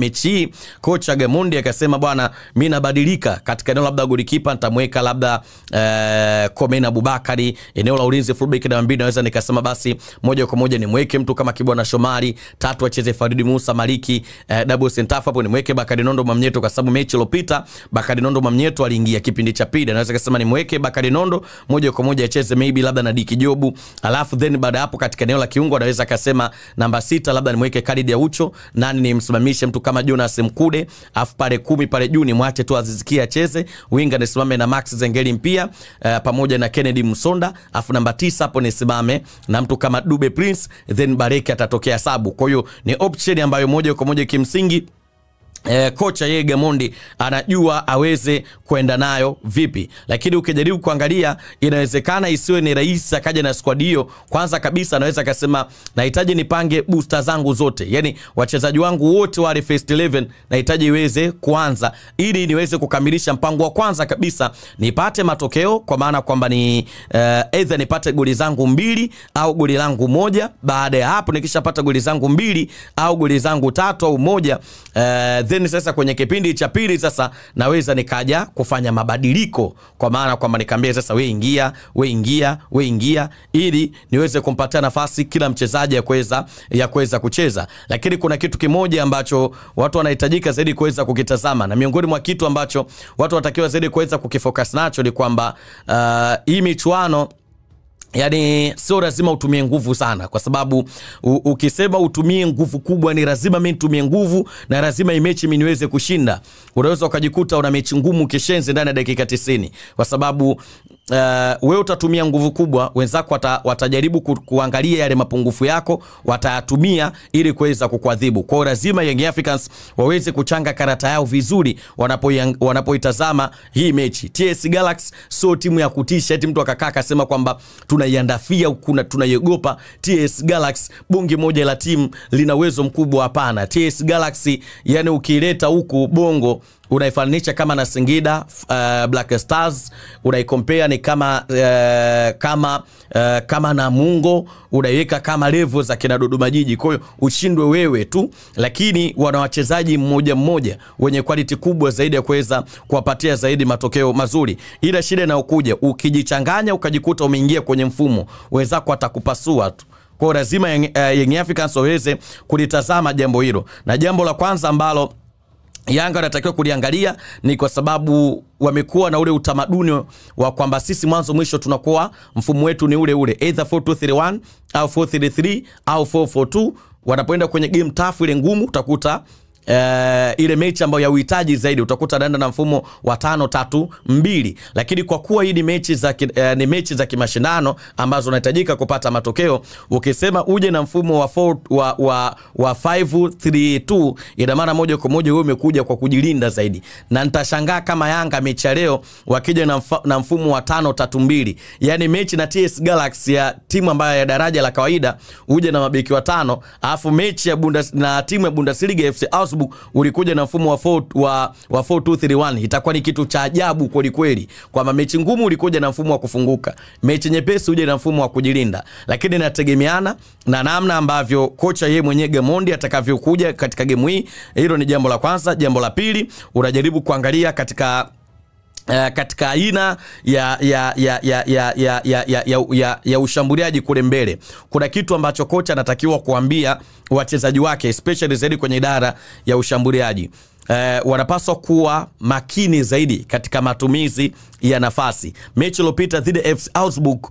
mechi hii kocha Gamondi akasema bwana, mi nabadilika katika eneo labda golikipa nitamweka labda eh, Komen Abubakari, eneo la ulinzi fullback namba mbili naweza nikasema basi moja kwa moja nimweke mtu kama Kibwana Shomari, tatu acheze Faridi Musa Maliki, eh, double center half hapo nimweke Bakari Nondo Mamnyeto, kwa sababu mechi iliyopita Bakari Nondo Mamnyeto aliingia kipindi cha pili, naweza kusema nimweke Bakari Nondo moja kwa moja acheze maybe labda na Diki Jobu, alafu then baada ya hapo katika eneo la kiungo anaweza akasema namba sita labda nimweke Khalid Aucho, nani nimsimamishe mtu kama Jonas Mkude, afu pale kumi pale juu nimwache tu Aziz Ki acheze, winga nisimame na Max Zengeli mpia uh, pamoja na Kennedy Musonda, afu namba tisa hapo nisimame na mtu kama Dube Prince, then Bareke atatokea sabu. Kwa hiyo ni option ambayo moja kwa moja kimsingi E, kocha yeye Gamondi anajua aweze kwenda nayo vipi, lakini ukijaribu kuangalia inawezekana isiwe ni rahisi akaja na squad hiyo. Kwanza kabisa anaweza akasema nahitaji nipange booster zangu zote, yani wachezaji wangu wote wale first 11 nahitaji iweze kuanza ili niweze kukamilisha mpango wa kwanza kabisa, nipate matokeo, kwa maana kwamba ni uh, either nipate goli zangu mbili au goli langu moja. Baada ya hapo nikishapata goli zangu mbili au goli zangu tatu au moja uh, then sasa kwenye kipindi cha pili sasa naweza nikaja kufanya mabadiliko, kwa maana kwamba nikaambia sasa, we ingia, we ingia, we ingia, ili niweze kumpatia nafasi kila mchezaji ya kuweza ya kuweza kucheza. Lakini kuna kitu kimoja ambacho watu wanahitajika zaidi kuweza kukitazama, na miongoni mwa kitu ambacho watu watakiwa zaidi kuweza kukifocus nacho ni kwamba uh, hii michuano Yani sio lazima utumie nguvu sana, kwa sababu u, ukisema utumie nguvu kubwa, ni lazima mi nitumie nguvu na lazima imechi mi niweze kushinda, unaweza ukajikuta una mechi ngumu kishenzi ndani ya dakika 90 kwa sababu uh, wewe utatumia nguvu kubwa, wenzako wata, watajaribu ku, kuangalia yale mapungufu yako, watayatumia ili kuweza kukuadhibu. Kwa hiyo lazima Young Africans waweze kuchanga karata yao vizuri wanapoitazama wanapo hii mechi. TS Galaxy sio timu ya kutisha eti mtu akakaa akasema kwamba tunaiandafia kuna tunaiogopa. TS Galaxy bunge moja la timu lina uwezo mkubwa? Hapana. TS Galaxy yani ukiileta huku Bongo unaifananisha kama na Singida uh, Black Stars unaikompea ni kama uh, kama uh, kama Namungo unaiweka kama level za kina Dodoma Jiji. Kwa hiyo ushindwe wewe tu, lakini wana wachezaji mmoja mmoja wenye quality kubwa zaidi ya kuweza kuwapatia zaidi matokeo mazuri, ila shida inayokuja ukijichanganya ukajikuta umeingia kwenye mfumo, wenzako atakupasua tu. Kwa hiyo lazima Young, uh, Young Africans waweze kulitazama jambo hilo, na jambo la kwanza ambalo Yanga wanatakiwa kuliangalia ni kwa sababu wamekuwa na ule utamaduni wa kwamba sisi mwanzo mwisho tunakuwa mfumo wetu ni ule ule either 4231 au 433 au 442. Wanapoenda kwenye game tafu ile ngumu utakuta Uh, ile mechi ambayo ya uhitaji zaidi utakuta anaenda na mfumo wa tano tatu mbili, lakini kwa kuwa hii ni mechi za uh, ni mechi za kimashindano ambazo unahitajika kupata matokeo, ukisema uje na mfumo wa 4 wa wa, wa 532 ina maana moja kwa moja wewe umekuja kwa kujilinda zaidi, na nitashangaa kama Yanga mechi ya leo wakija na, mfa, na mfumo wa tano tatu mbili, yani mechi na TS Galaxy ya timu ambayo ya daraja la kawaida uje na mabeki watano, alafu mechi ya Bundes, na timu ya Bundesliga FC Augsburg ulikuja na mfumo wa 4 wa, wa 4231 itakuwa ni kitu cha ajabu kweli kweli, kwamba mechi ngumu ulikuja na mfumo wa kufunguka, mechi nyepesi uje na mfumo wa kujilinda, lakini inategemeana na namna ambavyo kocha yeye mwenyewe Gamondi atakavyokuja katika gemu hii. Hilo ni jambo la kwanza. Jambo la pili, unajaribu kuangalia katika Uh, katika aina ya, ya, ya, ya, ya, ya, ya, ya, ya, ya, ya ushambuliaji kule mbele, kuna kitu ambacho kocha anatakiwa kuambia wachezaji wake especially zaidi kwenye idara ya ushambuliaji. Uh, wanapaswa kuwa makini zaidi katika matumizi ya nafasi. Mechi iliyopita dhidi ya FC Augsburg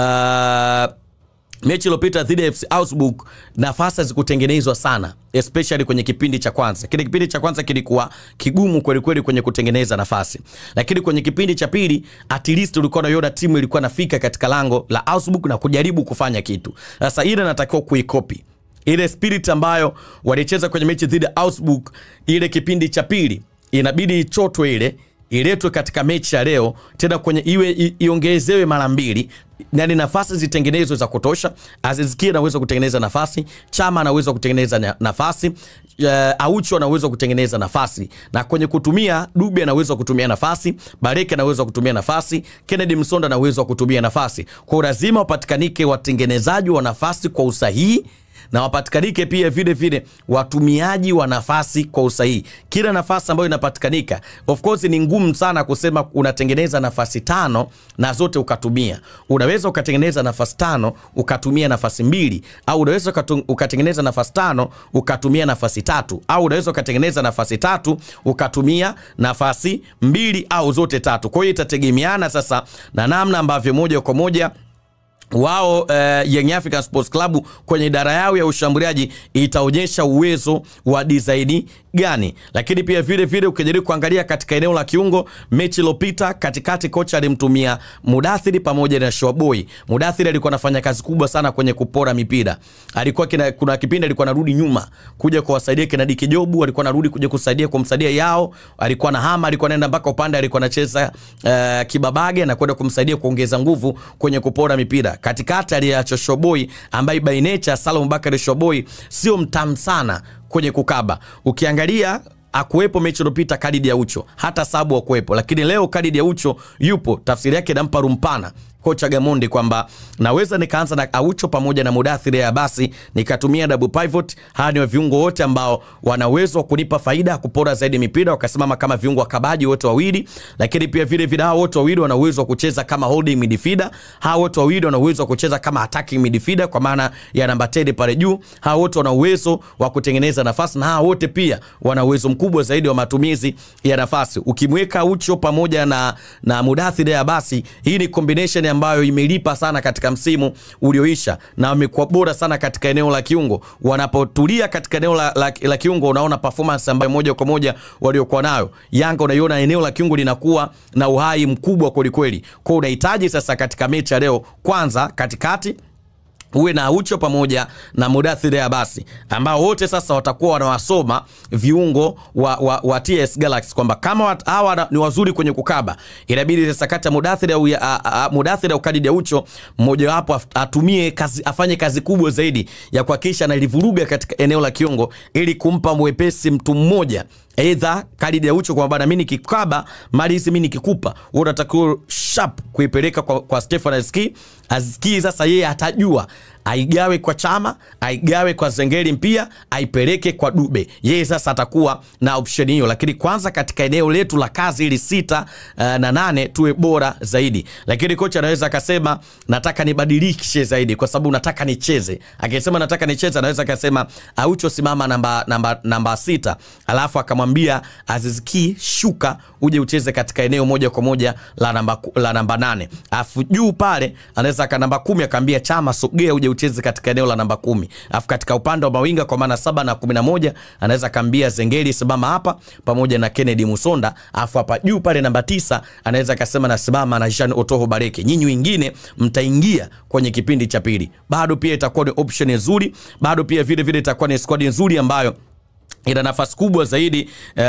uh, mechi iliyopita dhidi ya FC Augsburg nafasi hazikutengenezwa sana especially kwenye kipindi cha kwanza. Kile kipindi cha kwanza kilikuwa kigumu kweli kweli kwenye kutengeneza nafasi, lakini kwenye kipindi cha pili at least ulikuwa unaiona timu ilikuwa nafika katika lango la Augsburg na kujaribu kufanya kitu. Sasa ile natakiwa kuikopi ile spirit ambayo walicheza kwenye mechi dhidi ya Augsburg, ile kipindi cha pili inabidi ichotwe ile iletwe katika mechi ya leo tena kwenye iwe iongezewe mara mbili, yani nafasi zitengenezwe za kutosha. Aziz Ki anaweza kutengeneza nafasi, Chama anaweza kutengeneza nafasi, uh, Aucho anaweza kutengeneza nafasi, na kwenye kutumia Dube anaweza kutumia nafasi, Bareke anaweza kutumia nafasi, Kennedy Msonda anaweza kutumia nafasi. Kwa lazima wapatikanike watengenezaji wa nafasi kwa usahihi na wapatikanike pia vile vile watumiaji wa nafasi kwa usahihi. Kila nafasi ambayo inapatikanika, of course ni ngumu sana kusema unatengeneza nafasi tano na zote ukatumia. Unaweza ukatengeneza nafasi tano ukatumia nafasi mbili, au unaweza ukatu- ukatengeneza nafasi tano ukatumia nafasi tatu, au unaweza ukatengeneza nafasi tatu ukatumia nafasi mbili au zote tatu. Kwa hiyo itategemeana sasa na namna ambavyo moja kwa moja wao uh, Young African Sports Club kwenye idara yao ya ushambuliaji itaonyesha uwezo wa dizaini gani, lakini pia vile vile ukijaribu kuangalia katika eneo la kiungo, mechi iliyopita katikati, kocha alimtumia Mudathiri pamoja na Shoboy. Mudathiri alikuwa anafanya kazi kubwa sana kwenye kupora mipira, alikuwa kina, kuna kipindi alikuwa anarudi nyuma kuja kuwasaidia Kennedy Kijobu, alikuwa anarudi kuja kusaidia kumsaidia yao, alikuwa na hama, alikuwa anaenda mpaka upande, alikuwa anacheza uh, kibabage na kwenda kumsaidia kuongeza nguvu kwenye kupora mipira katikati aliacha Shoboi ambaye by nature Salum Bakari Shoboi sio mtamu sana kwenye kukaba. Ukiangalia akuwepo mechi iliyopita Khalid Aucho, hata sabu akuwepo, lakini leo Khalid Aucho yupo. Tafsiri yake inampa rumpana kocha Gamondi kwamba naweza nikaanza na Aucho pamoja na Mudathiri ya basi nikatumia double pivot. Hawa ni viungo wote ambao wana uwezo wa kunipa faida kupora zaidi mipira, wakasimama kama viungo wakabaji wote wawili, lakini pia vile vile hawa wote wawili wana uwezo wa kucheza kama holding midfielder. Hawa wote wawili wana uwezo wa kucheza kama attacking midfielder kwa maana ya namba 10 pale juu. Hawa wote wana uwezo wa kutengeneza nafasi na hawa wote pia wana uwezo mkubwa zaidi wa matumizi ya nafasi. Ukimweka Aucho pamoja na na Mudathiri ya basi, hii ni combination ambayo imelipa sana katika msimu ulioisha na wamekuwa bora sana katika eneo la kiungo. Wanapotulia katika eneo la, la, la kiungo, unaona performance ambayo moja kwa moja waliokuwa nayo Yanga, unaiona eneo la kiungo linakuwa na uhai mkubwa kwelikweli. Kwa unahitaji sasa katika mechi ya leo, kwanza katikati uwe na Aucho pamoja na Mudathiri Abasi ambao wote sasa watakuwa wanawasoma viungo wa, wa, wa TS Galaxy kwamba kama wat- hawa ni wazuri kwenye kukaba, inabidi sasa kati ya Mudathiri au ya- a- a- Mudathiri au Khalid Aucho mmoja wapo af- atumie kazi, afanye kazi kubwa zaidi ya kuhakikisha analivuruga katika eneo la kiungo ili kumpa mwepesi mtu mmoja Aidha Khalid Aucho kwamba bana, mimi nikikaba mali hizi mimi nikikupa, wewe unatakiwa sharp kuipeleka kwa, kwa Stefan Aziki. Aziki sasa yeye atajua aigawe kwa Chama, aigawe kwa Zengeli mpia, aipeleke kwa Dube. Yeye sasa atakuwa na option hiyo, lakini kwanza katika eneo letu la kazi ili sita uh, na nane tuwe bora zaidi. Lakini kocha anaweza akasema nataka nibadilishe zaidi kwa sababu nataka nicheze. Akisema nataka nicheze, anaweza akasema Aucho simama namba namba namba sita, alafu akamwambia Aziz Ki shuka uje ucheze katika eneo moja kwa moja la namba la namba nane, alafu juu pale anaweza aka namba kumi akaambia Chama sogea uje ucheze katika eneo la namba kumi, alafu katika upande wa mawinga kwa maana saba na kumi na moja anaweza akaambia Zengeli simama hapa pamoja na Kennedy Musonda, alafu hapa juu pale namba tisa anaweza akasema nasimama na Jean Otoho Bareke. Nyinyi wengine mtaingia kwenye kipindi cha pili, bado pia itakuwa ni option nzuri, bado pia vile vile itakuwa ni squad nzuri ambayo ina nafasi kubwa zaidi uh,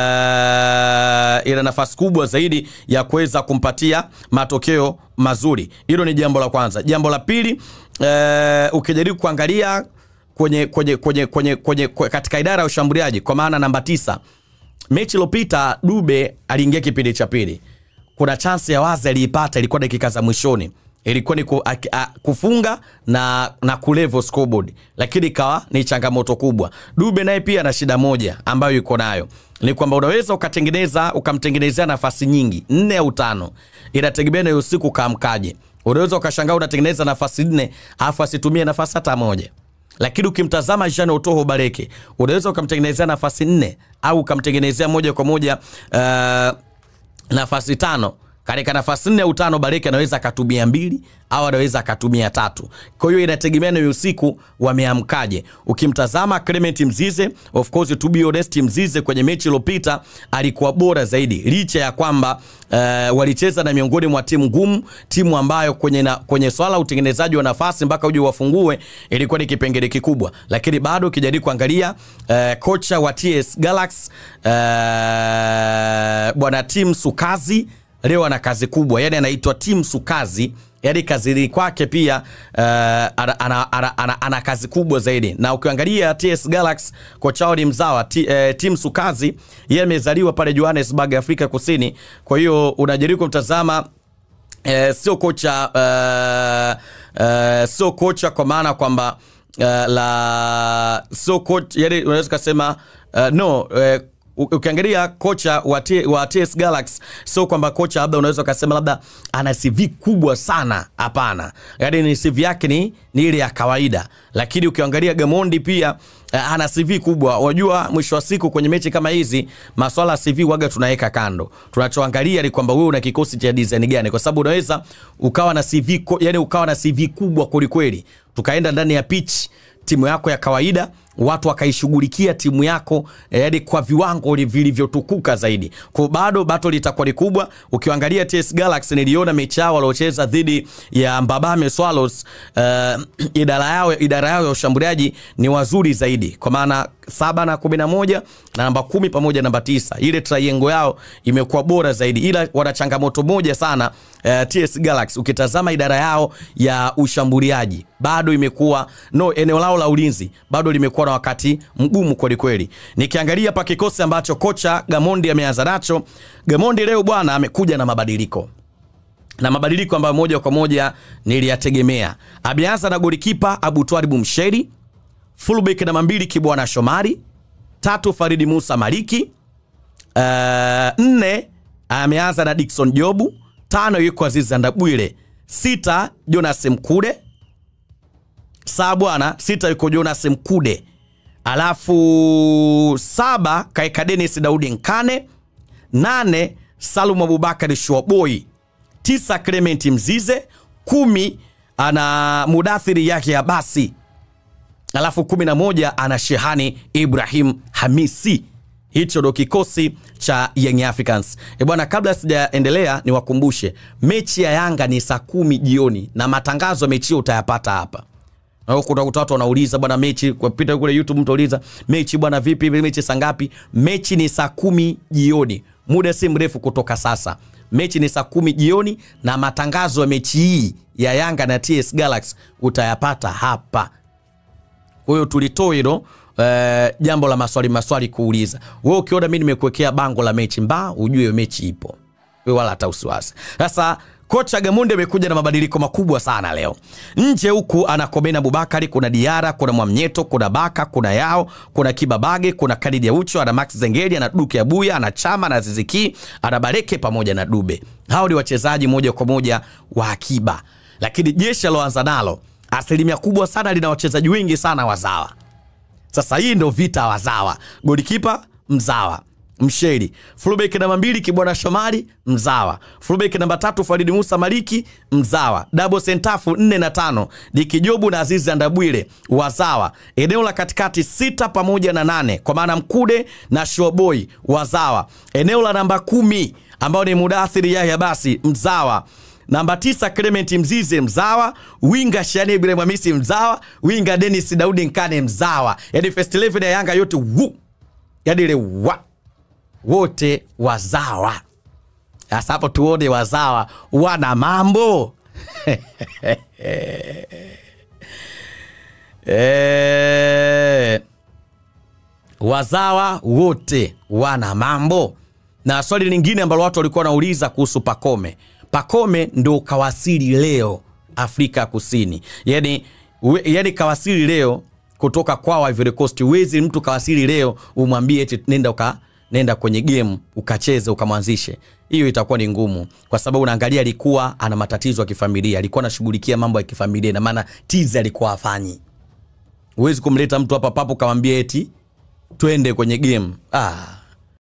ina nafasi kubwa zaidi ya kuweza kumpatia matokeo mazuri. Hilo ni jambo la kwanza. Jambo la pili, uh, ukijaribu kuangalia kwenye, kwenye, kwenye, kwenye, kwenye, kwenye katika idara ya ushambuliaji kwa maana namba tisa, mechi iliyopita Dube aliingia kipindi cha pili, kuna chansi ya wazi aliipata, ilikuwa dakika za mwishoni ilikuwa ni ku, a, a, kufunga na, na kulevo scoreboard, lakini ikawa ni changamoto kubwa. Dube naye pia ana shida moja ambayo yuko nayo ni kwamba unaweza ukatengeneza ukamtengenezea nafasi nyingi nne au tano, inategemea na usiku ukaamkaje. Unaweza ukashangaa unatengeneza nafasi nne alafu asitumie nafasi hata moja lakini ukimtazama Jean Otoho Bareke unaweza ukamtengenezea nafasi nne au ukamtengenezea moja kwa moja uh, nafasi tano katika nafasi nne au tano Bareke anaweza akatumia mbili au anaweza akatumia tatu. Kwa hiyo inategemea na usiku wameamkaje. Ukimtazama Clement Mzize, of course to be honest, Mzize kwenye mechi iliyopita alikuwa bora zaidi, licha ya kwamba uh, walicheza na miongoni mwa timu ngumu, timu ambayo kwenye, na, kwenye swala utengenezaji wa nafasi mpaka uje wafungue ilikuwa ni kipengele kikubwa, lakini bado ukijaribu kuangalia uh, kocha wa TS Galaxy uh, bwana Tim Sukazi leo ana kazi kubwa, yani anaitwa Tim Sukazi, yani kazini kwake pia uh, ana, ana, ana, ana, ana kazi kubwa zaidi. Na ukiangalia TS Galaxy kocha wao ni mzawa T, uh, Tim Sukazi, yeye amezaliwa pale Johannesburg, Afrika Kusini. Kwa hiyo unajaribu kumtazama uh, sio kocha uh, uh, sio kocha kwa maana kwamba uh, la so coach, yani unaweza kusema uh, no uh, ukiangalia kocha wa, T, wa TS Galaxy sio kwamba kocha labda unaweza ukasema labda ana CV kubwa sana, hapana. Yaani ni CV yake ni, ni ile ya kawaida, lakini ukiangalia Gamondi pia uh, ana CV kubwa. Unajua, mwisho wa siku kwenye mechi kama hizi maswala ya CV waga tunaweka kando, tunachoangalia ni kwamba wewe una kikosi cha design gani, kwa sababu unaweza ukawa na CV ko, yani ukawa na CV kubwa kwelikweli, tukaenda ndani ya pitch timu yako ya kawaida watu wakaishughulikia timu yako yaani kwa viwango vilivyotukuka zaidi. Kwa bado battle litakuwa ni kubwa. Ukiangalia TS Galaxy, niliona mechi yao waliocheza dhidi ya Mbabame Swallows, uh, idara yao idara yao ya ushambuliaji ni wazuri zaidi, kwa maana saba na kumi na moja na namba kumi pamoja na namba tisa. Ile triangle yao imekuwa bora zaidi, ila wana changamoto moja sana uh, TS Galaxy. Ukitazama idara yao ya ushambuliaji bado imekuwa no, eneo lao la ulinzi bado limekuwa na wakati mgumu kweli kweli. Nikiangalia hapa kikosi ambacho kocha Gamondi ameanza nacho, Gamondi leo bwana amekuja na mabadiliko na mabadiliko ambayo moja kwa moja niliyategemea. Ameanza na golikipa Abu Twalibu Msheri, fullback namba mbili Kibwana Shomari, tatu Faridi Musa Maliki, uh, nne ameanza na Dickson Jobu, tano yuko Aziz Ndabwile, sita Jonas Mkude saa bwana sita yuko Jonas Mkude, alafu saba kaeka Dennis Daudi Nkane, nane Salum Abubakari Shuaboi, tisa Clement Mzize, kumi ana Mudathiri yake ya basi, alafu kumi na moja ana Shehani Ibrahim Hamisi. Hicho ndo kikosi cha Young Africans. E bwana, kabla sijaendelea, niwakumbushe mechi ya Yanga ni saa kumi jioni na matangazo ya mechi hiyo utayapata hapa utakuta watu wanauliza bwana, mechi kupita kule YouTube, mtu uliza mechi bwana, vipi mechi saa ngapi? Mechi ni saa kumi jioni, muda si mrefu kutoka sasa. Mechi ni saa kumi jioni na matangazo ya mechi hii ya Yanga na TS Galaxy utayapata hapa. Kwa hiyo tulitoa hilo Uh, jambo la maswali maswali kuuliza. Wewe ukiona mimi nimekuwekea bango la mechi mbaa, ujue hiyo mechi ipo, wewe wala hata usiwasi. Sasa kocha Gamunde amekuja na mabadiliko makubwa sana leo. Nje huku ana Komena Abubakari, kuna Diara, kuna Mwamnyeto, kuna Baka, kuna Yao, kuna Kibabage, kuna Khalid Aucho, ana Max Zengeli, ana Duke Abuya, ana Chama, ana Ziziki, ana Bareke pamoja na Dube. Hao ni wachezaji moja kwa moja wa akiba, lakini jeshi aloanza nalo asilimia kubwa sana lina wachezaji wengi sana wazawa. Sasa hii ndo vita wazawa. Golikipa mzawa Msheri, fullback namba mbili Kibwana Shomari mzawa, fullback namba tatu Faridi Musa Maliki mzawa, double sentafu nne na tano Dikijobu na Azizi Andabwile wazawa, eneo la katikati sita pamoja na nane kwa maana Mkude na Shoboi wazawa, eneo la namba kumi ambao ni Mudathiri Yahya basi mzawa namba tisa Clement Mzize mzawa, winga Shani Ibrahim Hamisi mzawa, winga Dennis Daudi Nkane mzawa. Yani first 11 ya Yanga yote wu, yani ile wa wote wazawa. Sasa hapo tuone wazawa wana mambo e, wazawa wote wana mambo. Na swali lingine ambalo watu walikuwa wanauliza kuhusu Pakome Pakome ndo kawasili leo Afrika Kusini, yani, we, yani kawasili leo kutoka kwao Ivory Coast. Uwezi mtu kawasili leo umwambie eti nenda uka, nenda kwenye game ukacheze ukamwanzishe, hiyo itakuwa ni ngumu, kwa sababu unaangalia alikuwa ana matatizo ya kifamilia, alikuwa anashughulikia mambo ya kifamilia, na maana tizi alikuwa afanyi. Uwezi kumleta mtu hapa papo kamwambia eti twende kwenye game ah.